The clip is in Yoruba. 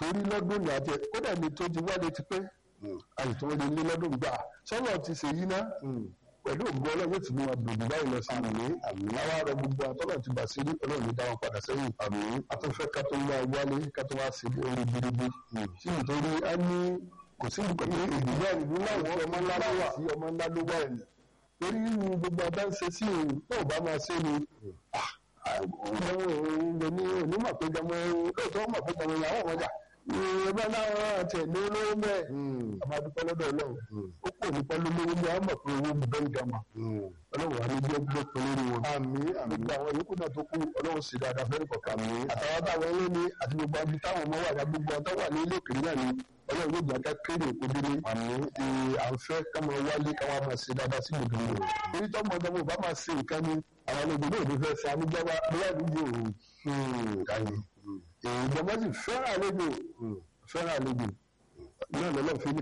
rí lọ́dún ní àti kódà ní tó ti wálé ti pẹ́ àìtó lè ní lọ́dún gbà sọ́nà ti ṣe yí ná pẹ̀lú ògbó ọlọ́run yóò ti mú wa dòdò báyìí lọ sí àmì àmì àwa rọ gbogbo àtọ́nà ti bà sí ọlọ́run ní dáwọn padà sẹ́yìn àmì àtúnfẹ́ ká tó wá wálé ká tó wá sí orí gbirigbí sí nítorí a ní kò sí nǹkan ní ìdílé ìlú láwọn ọmọ ńlá ló wà sí ọmọ ńlá ló wà ẹ̀yìn torí nínú gbogbo abá ń ṣe sí òun náà bá máa ṣe ni onímọ̀ pé jọmọ lóòótọ́ mọ̀ pé jọmọ ìyàwó ọmọjà ìrọ̀bá láwọn àti ẹ̀mí olówó mẹ́ẹ̀ àmàdúpẹ́ lọ́dọ̀ ọlọ́run ó kò ní pẹ́lú lówó ní àwọn mọ̀ pé owó mi bẹ́ẹ̀ gàmà ọlọ́run àmì bí ẹgbẹ́ pé lórí wọn. àmì àmì gbogbo àwọn yòókù náà tó kú ọlọ́run sì dáadáa fẹ́ẹ́ kọ̀ọ̀kan mi. àtàwọn táwọn ilé ní àti gbogbo àbí táwọn ọmọ wà gbogbo ọ̀tá wà ní ilé òkèèrè náà ni ọlọ́run yóò gbàgbá kéré òkú délé. àmì à ń fẹ́ káwọn wálé káwọn máa ṣe dáadáa sí gbogbo wọn. torí tọ́mọ ọdọmọ bá máa ṣe nǹkan ni àwọn olóògbé náà ò ní fẹ́ ṣe amúgbáwá bóyá ìdíje òun kàyé ìjọba sì fẹ́ràn àlejò fẹ́ràn àlejò náà lọ́lọ́ fi ní